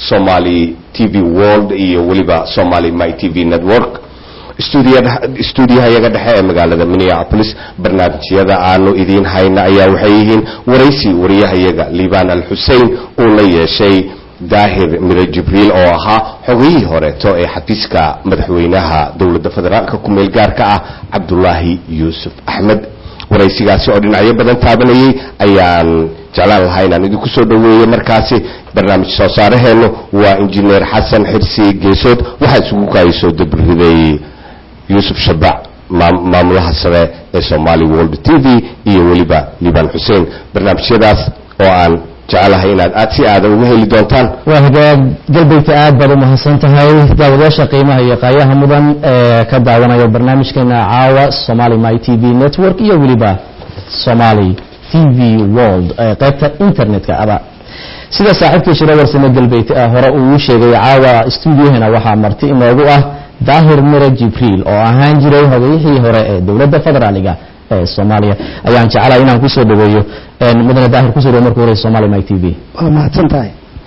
somali t v world iyo weliba somali my t v network stuudiyaha iyaga dhexe ee magaalada minneapolis barnaamijyada aanu idiin hayna ayaa waxay yihiin waraysi wariyahayaga liban al xusein uu la yeeshay daahir mire jibriil oo ahaa xogayihii horeeto ee xafiiska madaxweynaha dowladda federaalka ku meel gaarka ah cabdulaahi yuusuf axmed waraysigaasi oo dhinacyo badan taabanayay ayaan jeclaan lahaa inaan idinku soo dhoweeyo markaasi barnaamij soo saaraheennu waa injineer xasan xirsi geesood waxaa isugu kaayasoo dabriday yuusuf shabac maamulaha sare ee somali world t v iyo weliba liban xuseen barnaamijyadaas oo aan jecelahay inaad aad si aadan uga heli doontaan waa hagaag galbeydka aad baad u mahadsan tahay daawadayaasha qiimaha iyo qaayaha mudan ee ka daawanayo barnaamijkeena caawa somali my t v network iyo weliba somali t v world ee qaybta internetka aba sida saaxiibkii shiro warsame galbeyd hore uu sheegay caawa stuudiyahena waxaa marti inoogu ah daahir mire jibriil oo ahaan jiray hogayihii hore ee dowladda federaaliga ee soomaaliya ayaan jeclahay inaan kusoo dhaweeyo mudane daahir kusoo dhawo marka hore somali my t v waa mahadsan tahay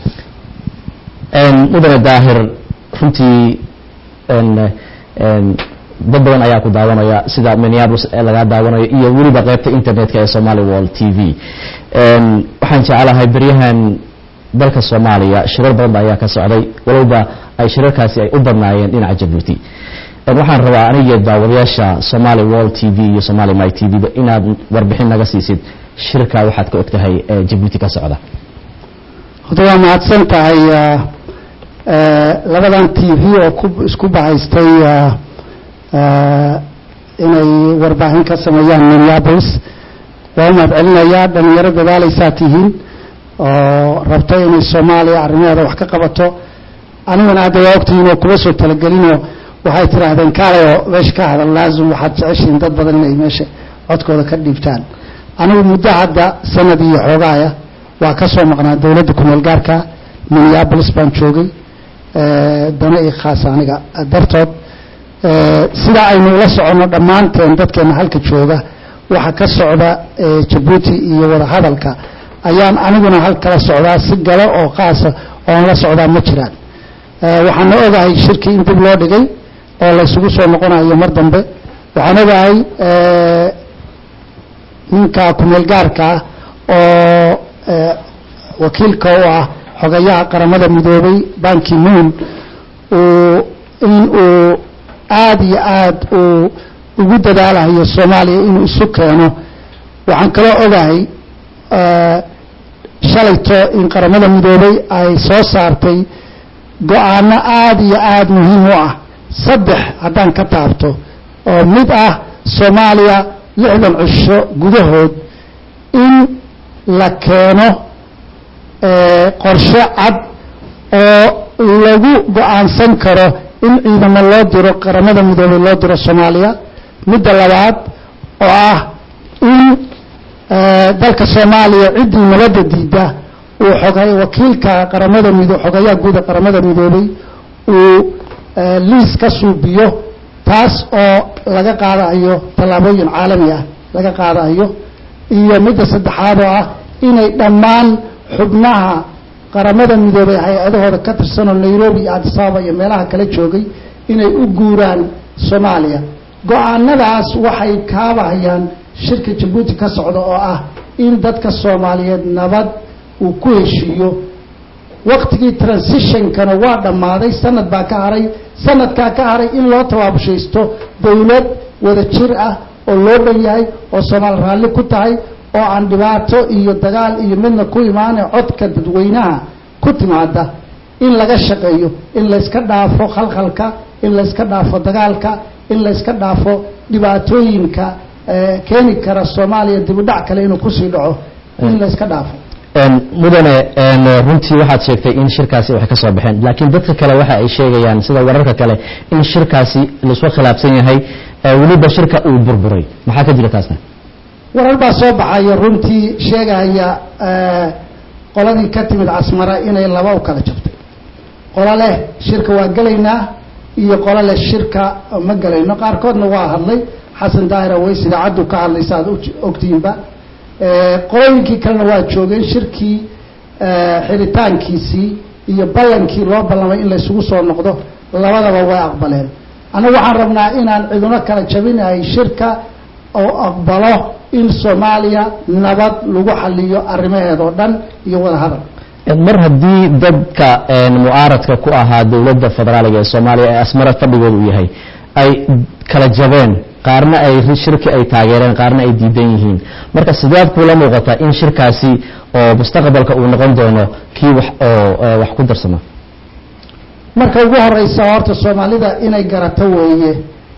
mudane daahir runtii dad badan ayaa ku daawanaya sida minneapolis ee lagaa daawanayo iyo weliba qaybta internetka ee somali world t v waxaan jeclahay beryahan dalka soomaaliya shirar badan ba ayaa ka socday walowba ay shirarkaasi ay u badnaayeen dhinaca jabuuti waxaan rabaa aniga daawadayaasha somali world t v iyo somali my t v ba inaad warbixin naga siisid shirka waxaad ka ogtahay ee jabuuti ka socda horta waa mahadsan tahay labadan t v oo ku isku bahaystay inay warbaahin ka sameeyaan minneapolis waa u mahad celinayaa dhalinyaro dadaalaysaa tihiin oo rabta inay soomaaliya arrimaheeda wax ka qabato aniguna hadda waa ogtihiin oo kuma soo talagelinoo waxay tidhaahdeen kaalayoo meesha ka hadal laazim waxaad jeceshihiin dad badan inay meesha codkooda ka dhiibtaan anigu muddo hadda sanad iyo xoogaaya waa ka soo maqnaa dowladda kumeel gaarka minneapolis baan joogay dana ii khaasa aniga dartood sida aynu ula soconno dhammaanteen dadkeena halka jooga waxa ka socda jabuuti iyo wadahadalka ayaan aniguna hal kala socdaa si galo oo khaasa oon la socdaa ma jiraan waxaana ogahay shirkii in dib loo dhigay oo laysugu soo noqonayo mar dambe waxaan ogahay ninka kumeel gaarkaa oo wakiilka u ah xogayaha qaramada midoobay banki moon uu in uu aada iyo aada uu ugu dadaalayo soomaaliya inuu isu keeno waxaan kaloo ogahay shalayto in qaramada midoobay ay soo saartay go-aano aada iyo aada muhiim u ah saddex haddaan ka taabto oo mid ah soomaaliya lixdan cusho gudahood in la keeno qorshe cad oo lagu go-aansan karo in ciidamo loo diro qaramada midoobay loo diro soomaaliya midda labaad oo ah in dalka soomaaliya ciddii nabadda diidda uu xogay wakiilka qaramada mido xogayaha guuda qaramada midoobay uu liis ka suubiyo taas oo laga qaadayo tallaabooyin caalami ah laga qaadayo iyo midda saddexaad oo ah inay dhammaan xubnaha qaramada midoobay hay-adahooda ka tirsanoo nairobi iyo adisababa iyo meelaha kala joogay inay u guuraan soomaaliya go-aanadaas waxay kaabahayaan shirka jabuuti ka socda oo ah in dadka soomaaliyeed nabad uu ku heshiiyo waktigii transitionkana waa dhammaaday sanad baa ka haray sanadkaa ka haray in loo tabaabushaysto dowlad wada jir ah oo loo dhan yahay oo soomaali raalli ku tahay oo aan dhibaato iyo dagaal iyo midna ku imaane codka dadweynaha ku timaada in laga shaqeeyo in layska dhaafo khalkhalka in layska dhaafo dagaalka in layska dhaafo dhibaatooyinka keeni kara soomaaliya dibudhac kale inuu kusii dhaco in layska dhaafo mudane runtii waxaad sheegtay in shirkaasi wax ka soo baxeen laakiin dadka kale waxa ay sheegayaan sida wararka kale in shirkaasi laisku khilaafsan yahay weliba shirka uu burburay maxaa ka jira taasna warar baa soo baxaya runtii sheegaya qoladii ka timid casmara inay laba u kala jabtay qolo leh shirka waa gelaynaa iyo qolo leh shirka ma gelayno qaarkoodna waa hadlay xasan daahir aweys idaacaddu ka hadlaysa aad ogtihiinba qolooyinkii kalena waa joogeen shirkii xiritaankiisii iyo ballankii loo ballamay in laysugu soo noqdo labadaba way aqbaleen annagu waxaan rabnaa inaan ciduna kala jabinahay shirka oo aqbalo in soomaaliya nabad lagu xaliyo arrimaheedoo dhan iyo wada hadal mar haddii dadka mucaaradka ku ahaa dowladda federaaliga ee soomaaliya ee asmara fadhigooda uu yahay ay kala jabeen qaarna ay shirki ay taageereen qaarna ay diidan yihiin marka sideed kuula muuqataa in shirkaasi oo mustaqbalka uu noqon doono kii wax oo wax ku darsama marka ugu horeysa horta soomaalida inay garato weeye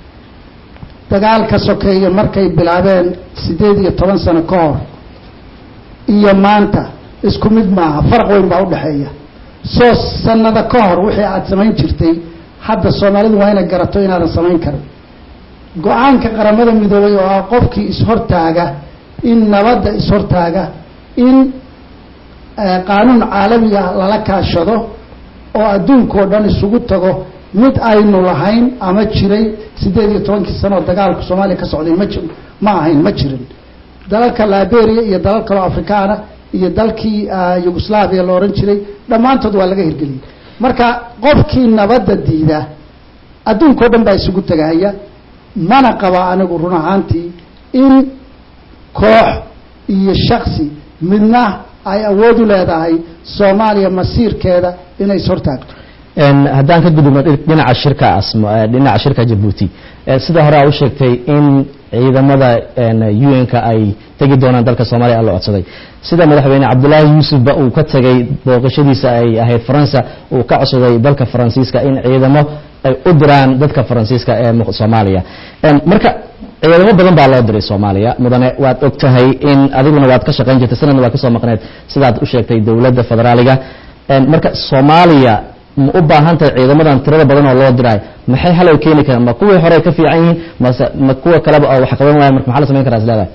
dagaalka sokeeye markay bilaabeen siddeed iyo toban sano ka hor iyo maanta isku mid maaha faraq weyn baa udhexeeya soo sanado ka hor wixii aada samayn jirtay hadda soomaalidu waa inay garato inaadan samayn karin go-aanka qaramada midoobay oo ah qofkii ishortaaga in nabadda ishortaaga in qaanuun caalami ah lala kaashado oo adduunkao dhan isugu tago mid aynu lahayn ama jiray siddeed iyo tobankii sano oo dagaalku soomaaliya ka socday ma ji ma ahayn ma jirin dalalka liberia iyo dalal kaloo afrikaana iyo dalkii yugoslaviya la ohan jiray dhammaantood waa laga hirgeliyey marka qofkii nabadda diida adduunkao dhan baa isugu tegahaya mana qaba anigu run ahaantii in koox iyo shaksi midna ay awood u leedahay soomaaliya masiirkeeda inay ishortaagto haddaan ka gudubno dhinaca shirka asm dhinaca shirka jabuuti sida hore aa u sheegtay in ciidamada un-ka ay tegi doonaan dalka soomaaliya la codsaday sida madaxweyne cabdulaahi yuusufba uu ka tegay booqashadiisa ay ahayd faransa uu ka codsaday dalka faransiiska in ciidamo ay u diraan dadka faransiiska ee soomaaliya marka ciidamo badan baa loo diray soomaaliya mudane waad og tahay in adiguna waad ka shaqayn jirtay sanadna waad kasoo maqneed sidaad u sheegtay dowladda federaaliga marka soomaaliya ma u baahan tahay ciidamadan tirada badan oo loo diraay maxay halow keeni karaan ma kuwii hore ka fiican yihiin mase ma kuwa kaleba oo wax qaban waaya marka maxaa la samayn karaa is leedahay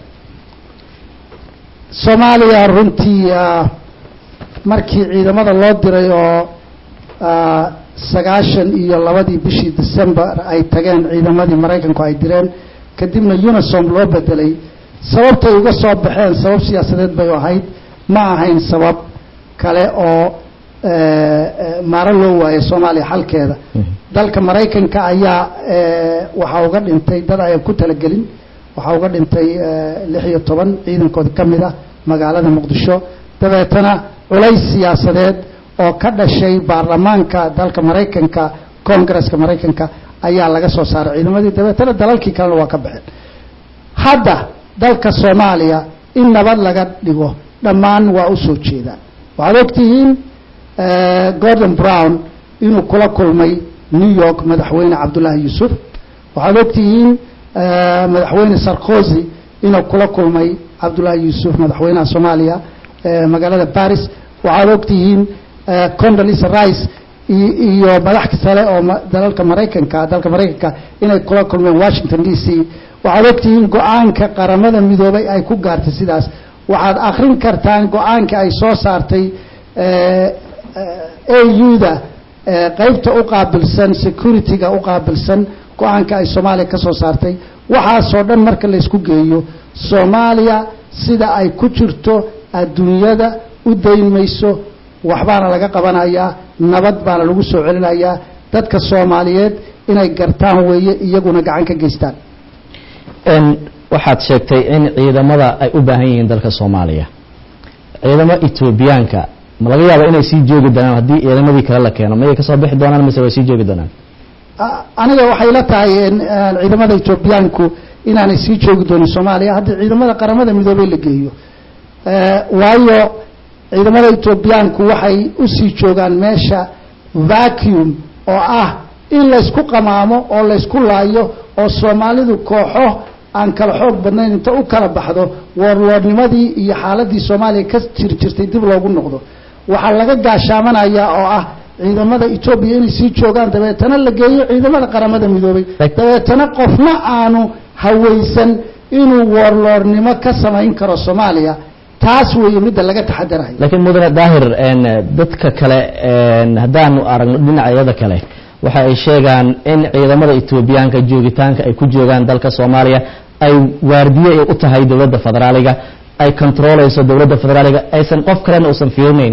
soomaaliya runtii markii ciidamada loo diray oo sagaashan iyo labadii bishii december ay tageen ciidamadii maraykanku ay direen kadibna unisom loo bedelay sababtay uga soo baxeen sabab siyaasadeed bay ahayd ma ahayn sabab kale oo maaro loo waayo soomaaliya xalkeeda dalka maraykanka ayaa waxaa uga dhintay dad ayaan ku talagelin waxaa uga dhintay lix iyo toban ciidankooda ka mid ah magaalada muqdisho dabeetana culays siyaasadeed oo ka dhashay baarlamaanka dalka maraykanka congresska maraykanka ayaa laga soo saaray ciidamadii dabeetana dalalkii kalena waa ka baxeen hadda dalka soomaaliya in nabad laga dhigo dhammaan waa u soo jeedaan waxaad ogtihiin gordon brown inuu kula kulmay new york madaxweyne cabdullaahi yuusuf waxaad ogtihiin madaxweyne sarkozy inuu kula kulmay cabdullaahi yuusuf madaxweynaha soomaaliya magaalada baris waxaad ogtihiin condolisa rice iyo madax sale oo dalalka maraykanka dalka maraykanka inay kula kulmeen washington d c waxaad ogtihiin go-aanka qaramada midoobay ay ku gaartay sidaas waxaad akrin kartaan go-aanka ay soo saartay auda qeybta u qaabilsan security-ga u qaabilsan go-aanka ay soomaaliya ka soo saartay waxaasoo dhan marka laysku geeyo soomaaliya sida ay ku jirto adduunyada u dayn mayso waxbaana laga qabanayaa nabad baana lagu soo celinayaa dadka soomaaliyeed inay gartaan weeye iyaguna gacan ka geystaan waxaad sheegtay in ciidamada ay u baahan yihiin dalka soomaaliya ciidamo etoobiyaanka ma laga yaaba inay sii joogi doonaan haddii ciidamadii kale la keeno mayay kasoo bixi doonaan mise way sii joogi doonaan aniga waxay la tahay ciidamada etoobiyaanku inaanay sii joogi doonin soomaaliya haddii ciidamada qaramada midoobey la geeyo waayo ciidamada etoobiyaanku waxay usii joogaan meesha vacuum oo ah in laysku qamaamo oo laysku laayo oo soomaalidu kooxo aan kala xoog badnayn inta u kala baxdo woorwoornimadii iyo xaaladii soomaaliya ka jiri jirtay dib loogu noqdo waxaa laga gaashaamanayaa oo ah ciidamada etoobiya inay sii joogaan dabeetana la geeyo ciidamada qaramada midoobay dabeetana qofna aanu hawaysan inuu woorloornimo ka samayn karo soomaaliya taas weeye midda laga taxadarahay laakiin mudane daahir dadka kale haddaanu aragno dhinacyada kale waxa ay sheegaan in ciidamada etoobiyaanka joogitaanka ay ku joogaan dalka soomaaliya ay waardiye u tahay dowladda federaaliga ay controleyso dowladda federaaliga aysan qof kalena uusan fiirinaynin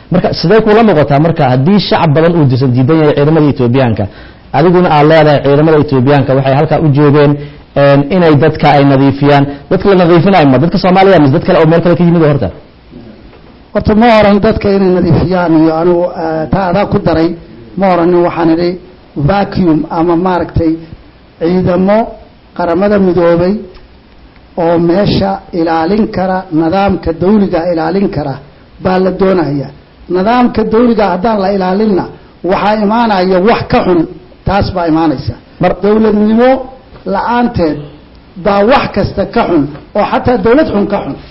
marka sidee kula noqotaa marka haddii shacab badan uu disan diidan yahay ciidamada etoobiyaanka adiguna aad leedahay ciidamada etoobiyaanka waxay halkaa u joogeen inay dadka ay nadiifiyaan dadka la nadiifinayo ma dadka soomaaliya mise dad kale oo meel kale ka yimid horta horta ma oran dadka inay nadiifiyaan iyo anigu taa adaa ku daray ma oranin waxaan idhi vacuum ama maaragtay ciidamo qaramada midoobay oo meesha ilaalin kara nidaamka dawliga ilaalin kara baa la doonaya nidaamka dawliga haddaan la ilaalinna waxaa imaanaya wax ka xun taas baa imaanaysa mar dawladnimo la-aanteed baa wax kasta ka xun oo xataa dawlad xun ka xun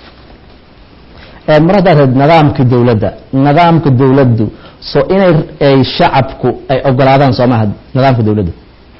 mar haddaad had nidaamka dawladda nidaamka dawladdu so inay ay shacabku ay ogolaadaan soo maha nidaamka dawladda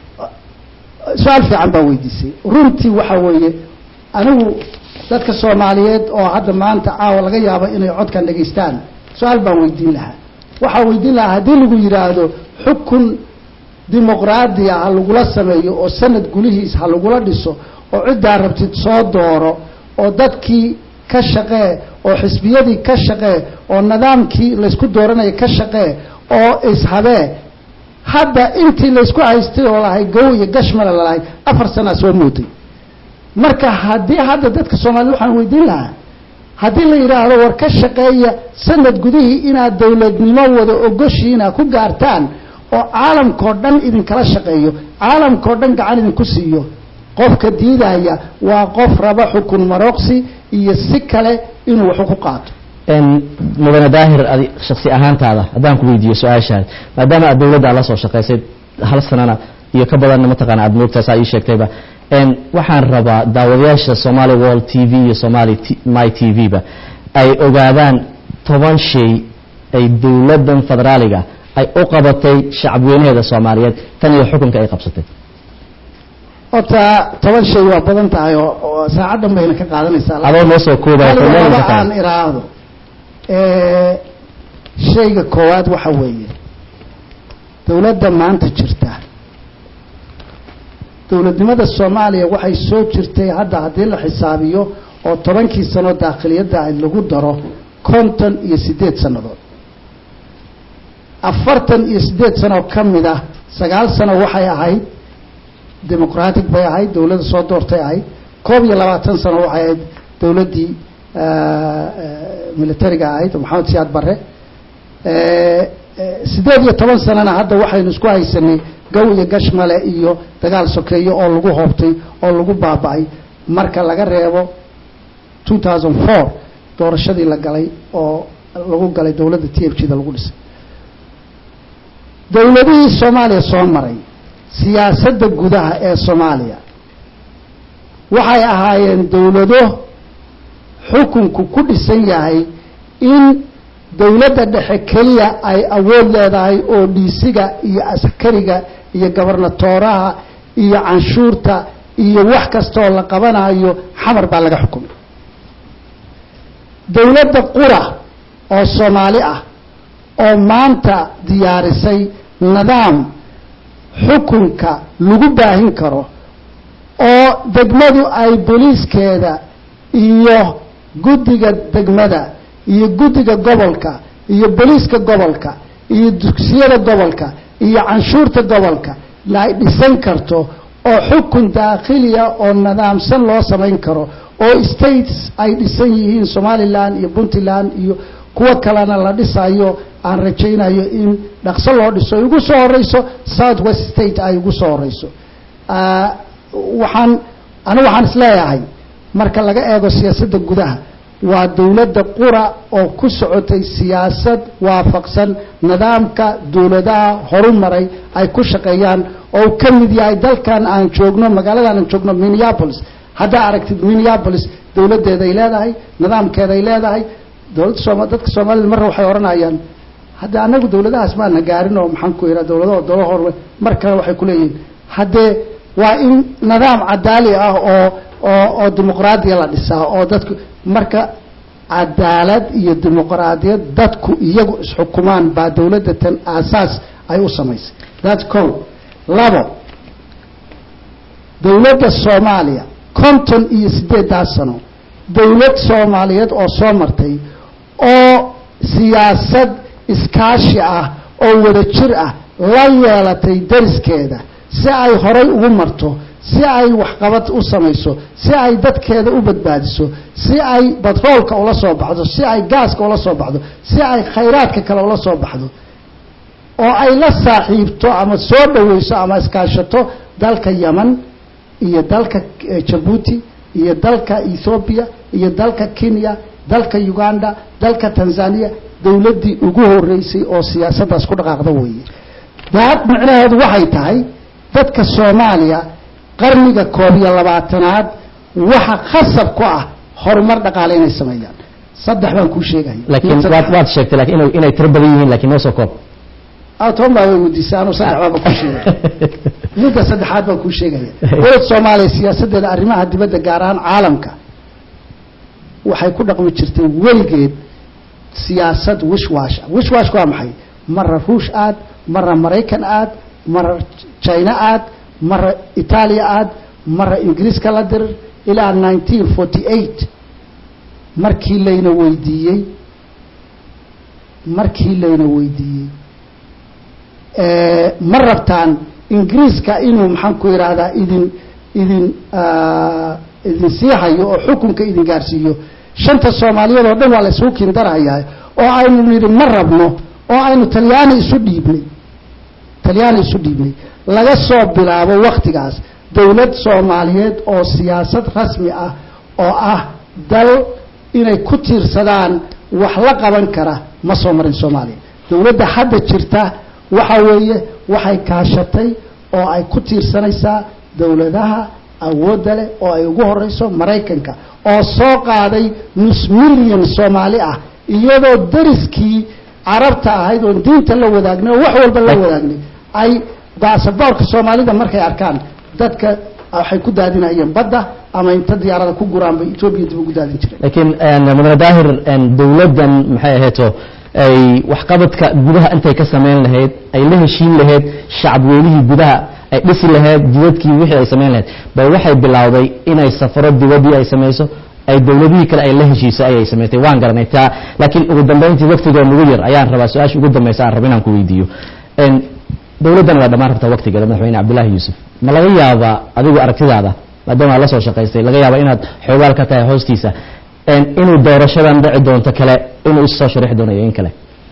su-aal fiican baa weydiisay runtii waxaa weeye anigu dadka soomaaliyeed oo hadda maanta caawa laga yaabo inay codkan dhegaystaan su-aal baan weydiin lahaa waxaa weydiin lahaa haddii lagu yidhaahdo xukun dimuqraadiya ha lagula sameeyo oo sanad gulihiis ha lagula dhiso oo ciddaa rabtid soo dooro oo dadkii ka shaqee oo xisbiyadii ka shaqee oo nidaamkii laysku dooranaya ka shaqee oo ishabee hadda intii laysku haystay oo lahay gow iyo gashmala lalahay afar sanaa soo mooday marka haddii hadda dadka soomaaliyed waxaan weydiin lahaa haddii la yidhaahdo war ka shaqeeya sanad gudihii inaad dawladnimo wada ogoshiina ku gaartaan oo caalamkao dhan idinkala shaqeeyo caalamkao dhan gacan idinku siiyo qofka diidaya waa qof raba xukun maroqsi iyo si kale inuu waxu ku qaato mudane daahir adi shaksi ahaantaada haddaan ku weydiiyo su-aashaad maadaama aad dawladda aad la soo shaqaysay hal sanana iyo ka badanna mataqaana aad moogtaas aa ii sheegtayba waxaan rabaa daawadayaasha somali world t v iyo somali my t v ba ay ogaadaan toban shay ay dawladdan federaaliga ay u qabatay shacabweynaheeda soomaaliyeed tan iyo xukunka ay qabsatay horta toban shay waa badan tahay oo saacaddan bayna ka qaadanaysaa adoo noo soo koobaya hal korneelka walba kale. aan iraahdo shayga koowaad waxa weeye dawladda maanta jirta dawladnimada soomaaliya waxay soo jirtay hadda haddii la xisaabiyo oo tobankii sano daakhiliyadda ay lagu daro konton iyo siddeed sannadood afartan iyo siddeed sanoo ka mid ah sagaal sano waxay ahayd demoqratic bay ahayd dawladda soo doortay ahayd koob iyo labaatan sano waxay ahayd dawladdii militariga ahayd oo maxamed siyaad barre siddeed iyo toban sanana hadda waxaynu isku haysanay gow iyo gashmale iyo dagaal sokeeyo oo lagu hoobtay oo lagu baaba'ay marka laga reebo two thousand four doorashadii la galay oo lagu galay dawladda t f g da lagu dhisay dawladihii soomaaliya soo maray siyaasadda gudaha ee soomaaliya waxay ahaayeen dawlado xukunku ku dhisan yahay in dawladda dhexe keliya ay awood leedahay oo dhiisiga iyo askariga iyo gobernatooraha iyo canshuurta iyo wax kastaoo la qabanayo xamar baa laga xukumay dawladda qura oo soomaali ah oo maanta diyaarisay nidaam xukunka lagu baahin karo oo degmadu ay booliiskeeda iyo guddiga degmada iyo guddiga gobolka iyo booliiska gobolka iyo dugsiyada gobolka iyo canshuurta gobolka ay dhisan karto oo xukun daakhiliya oo nidaamsan loo samayn karo oo states ay dhisan yihiin somalilan iyo puntland iyo kuwo kalena la dhisayo aan rajaynayo in dhaqso loo dhiso ay ugu soo horeyso south west state ay ugu soo horeyso waxaan anigu waxaan isleeyahay marka laga eego siyaasadda gudaha waa dawladda qura oo ku socotay siyaasad waafaqsan nidaamka dawladaha horumaray ay ku shaqeeyaan oo uu ka mid yahay dalkan aan joogno magaaladan aan joogno minneapolis haddaa aragtid minneapolis dawladdeeday leedahay nidaamkeeday leedahay dowladda sooma dadka soomaalida marra waxay odhanayaan hadda anagu dawladahaas maana gaarin oo maxaan ku ihaa dawladaho dolo hor mar kale waxay kuleeyihiin haddee waa in nidaam cadaali ah oo oo oo dimuqraadiya la dhisaa oo dadku marka cadaalad iyo dimuqraadiyad dadku iyagu isxukumaan baa dawladda tan aasaas ay u samaysay that's co labo dawladda soomaaliya konton iyo siddeeddaas sano dawlad soomaaliyeed oo soo martay oo siyaasad iskaashi ah oo wada jir ah la yeelatay dariskeeda si ay horay ugu marto si ay waxqabad u samayso si ay dadkeeda u badbaadiso si ay batroolka ula soo baxdo si ay gaaska ula soo baxdo si ay khayraadka kale ula soo baxdo oo ay la saaxiibto ama soo dhaweyso ama iskaashato dalka yeman iyo dalka jabuuti iyo dalka ethoobiya iyo dalka kenya dalka uganda dalka tanzania dowladdii ugu horeysay oo siyaasaddaas ku dhaqaaqda weeye daad micnaheedu waxay tahay dadka soomaaliya qarniga koob iyo labaatanaad waxa khasab ku ah horumar dhaqaale inay sameeyaan saddex baan kuu sheegaya laakiin waad waad sheegtay laakiin inay inay tiro badan yihiin laakiin noo soo koob toban baa way weydiisay anuu saddex baaba kuu sheegaya midda saddexaad baan kuu sheegaya dowlad soomaaliya siyaasaddeeda arrimaha dibadda gaar ahaan caalamka waxay ku dhaqmi jirtay weligeed siyaasad wishwash wishwashku waa maxay mara ruush aad mara maraykan aad mara china aad mara itaaliya aad mara ingiriiska la dirir ilaa nineteen forty eight markii layna weydiiyey markii layna weydiiyey ma rabtaan ingiriiska inuu maxaan ku yidhaahdaa idin idin idin sii hayo oo xukunka idin gaarsiiyo shanta soomaaliyeed oo dhan waa la isugu kindarhayaa oo aynu nidhi ma rabno oo aynu talyaani isu dhiibnay talyaani isu dhiibnay laga soo bilaabo waktigaas dowlad soomaaliyeed oo siyaasad rasmi ah oo ah dal inay ku tiirsadaan wax la qaban kara ma soo marin soomaaliya dowladda hadda jirta waxa weeye waxay kaashatay oo ay ku tiirsanaysaa dowladaha awoodda leh oo ay ugu horeyso maraykanka oo soo qaaday nus milyan soomaali ah iyadoo dariskii carabta ahayd oon diinta la wadaagnay oo wax walba la wadaagnay ay baasaboorka soomaalida markay arkaan dadka waxay ku daadinayeen badda ama inta diyaarada ku guraan bay etoobiya dib ugu daadin jireen laakiin mudane daahir dowladdan maxay ahayto ay waxqabadka gudaha intay ka samayn lahayd ay la heshiin lahayd shacabweynihii gudaha ay dhisi lahayd jidadkii wixii ay samayn lahayd bay waxay bilowday inay safaro dibaddii ay samayso ay dowladihii kale ay la heshiiso ayay samaysay waan garanay taa laakiin ugu dambayntii waktigoo nugu yar ayaan rabaa su-aasha ugu dambaysa aan raba inaan ku weydiiyo dowladdan waa dhammaan rabtaa waktigeeda madaxweyne cabdullaahi yuusuf ma laga yaabaa adigu aragtidaada maadaama aad la soo shaqaystay laga yaaba inaad xoogaal ka tahay hoostiisa inuu doorashadan dhici doonto kale inuu issoo sharixi doono iyo in kale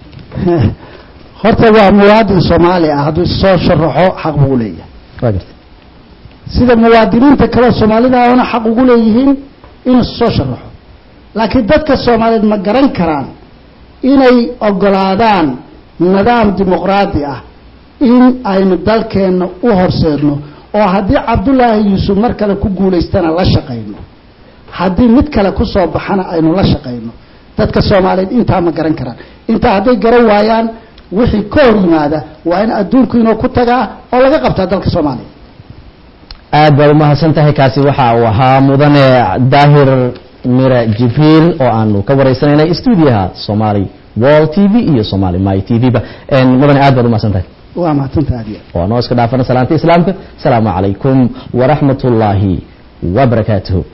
horta waa muwaadin soomaali ah hadduu issoo sharaxo xaq buu leeyahay waa garta sida muwaadiniinta kaleo soomaalida ahna xaq ugu leeyihiin inuu issoo sharaxo laakiin dadka soomaaliyeed ma garan karaan inay ogolaadaan nidaam dimuqraadi ah in aynu dalkeenna u horseedno oo haddii cabdullaahi yuusuf mar kale ku guulaystana la shaqayno haddii mid kale ku soo baxana aynu la shaqayno dadka soomaaliyeed intaa ma garan karaan intaa hadday garan waayaan wixii ka hor yimaada waa in adduunku inuu ku tagaa oo laga qabtaa dalka soomaaliya aad baad umahadsan tahay kaasi waxa uu ahaa mudane daahir mire jibriil oo aanu ka waraysanaynay stuudiyaha somali wall t v iyo somali my t v ba mudane aad baad umahadsan tahay waa mahadsantaha adiya oo noo iska dhaafana salaanta islaamka asalaamu calaykum waraxmat ullaahi wabarakaatuhu